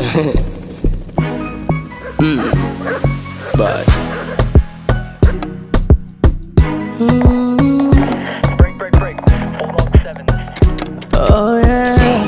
mm. But Oh yeah.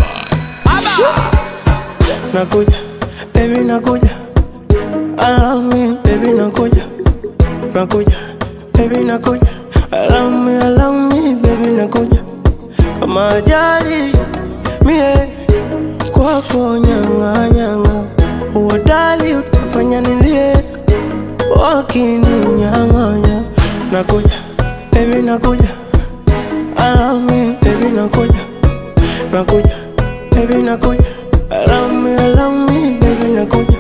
Nakuja, baby nakuja. I love me, baby nakuja. Nakuja, baby nakuja. I love me, I love me, baby nakuja. Kama ajali mie kwako nyanga nyanga, uodali utafanya nilie wakininyang'anya. Nakuja, baby nakuja. I love me, baby nakuja. Nakuja, baby nakuja. I love me, I love me, baby nakuja.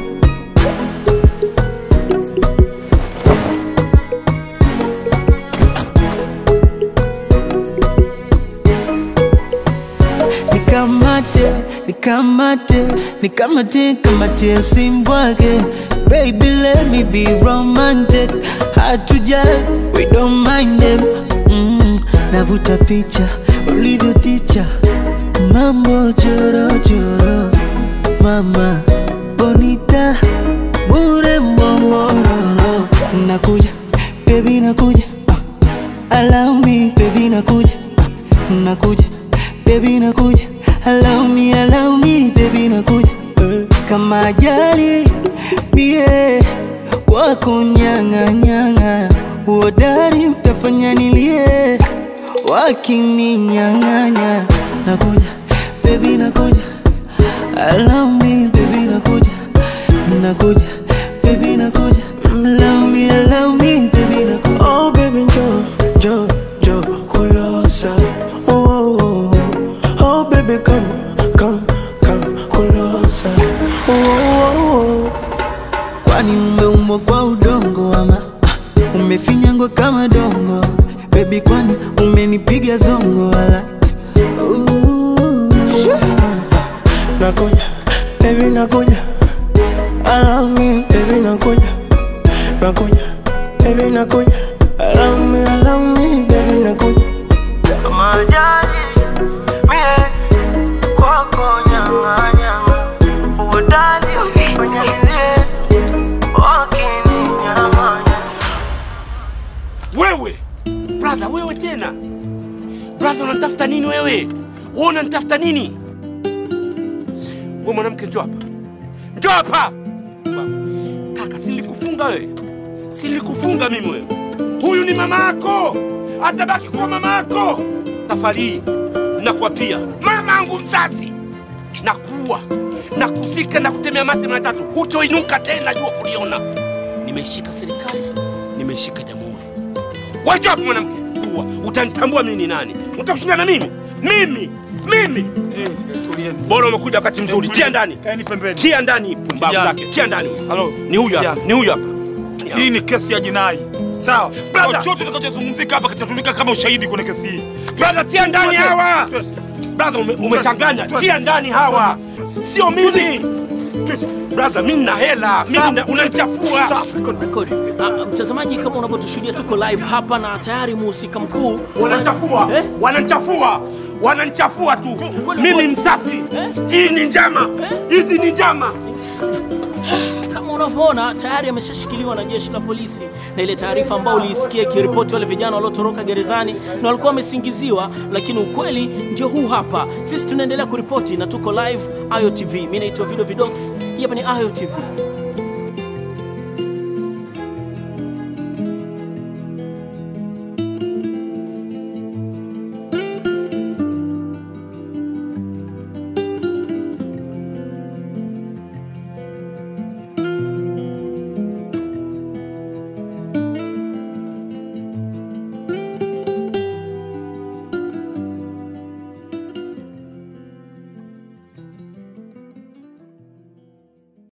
Nikamate, nikamate, nikamate, kamate simbwake Baby let me be romantic Hard to judge, we don't mind them mm, Navuta picha, ulivyo ticha Mambo choro choro Mama, bonita, bure mbomororo Nakuja, baby nakuja uh, Allow me, baby nakuja uh, Nakuja, baby nakuja Allow me, allow me, baby nakuja uh, Kama ajali, mie Kwako nyanga nyanga Uodari utafanya nilie Wakininyang'anya Nakuja, baby nakuja Allow me, baby nakuja Nakuja, baby nakuja Allow me, allow me, baby nakuja Oh baby njoo, njoo, njoo Kulosa oh, oh, oh. oh baby come, come, come Kulosa oh, oh, oh. Kwani umeumbwa kwa udongo ama ah, umefinyangwa kama dongo Baby kwani umenipiga zongo wala Ooh. Nakuja, baby nakuja I love me, baby nakuja Nakuja, baby nakuja I love me, I love me, baby nakuja Kama ajali, mie kwako nyama nyama Uodali ukifanya nilie wakininyamanya Wewe brother, wewe tena brother, unanitafuta nini wewe? Wewe unanitafuta nini? Wewe mwanamke, njoo hapa, njoo hapa kaka. Si nilikufunga wewe? Si nilikufunga mimi wewe? Huyu ni mama yako, atabaki kuwa mama yako. Safari hii nakuapia, mama yangu mzazi, nakuua na kuzika na kutemea mate mara tatu, hutoinuka tena jua kuliona. Nimeishika serikali, nimeishika jamhuri. Waje hapo mwanamke, uwa utanitambua mimi ni nani? Utakushinda na mimi? Mimi mimi bora umekuja wakati mzuri. Tia ndani, Kaeni pembeni. tia ndani pumbavu Kijana. zake, tia ndani. Halo. Ni huyu hapa, Kijana. ni huyu hapa. Hii ni kesi ya jinai. Sawa. Brother. Chochote kitakachozungumzika hapa kitatumika kama ushahidi kwenye kesi hii. Brother, tia ndani hawa. Brother, ume, umechanganya. Tia ndani hawa, sio mimi. Brother, mimi nina hela, mimi nina- unanichafua. Record, record. Ah, mtazamaji kama unavyotushuhudia tuko live hapa na tayari mhusika mkuu Wananichafua, Eh? wananichafua, wananichafua tu. Kweli Mimi kweli. msafi. Eh? Hii ni njama, hizi ni njama. kama unavyoona tayari ameshashikiliwa na jeshi la polisi, na ile taarifa ambayo uliisikia ikiripoti wale vijana waliotoroka gerezani na walikuwa wamesingiziwa, lakini ukweli ndio huu hapa. Sisi tunaendelea kuripoti na tuko live Ayo TV. Mimi naitwa Video Vidox, hii hapa ni Ayo TV.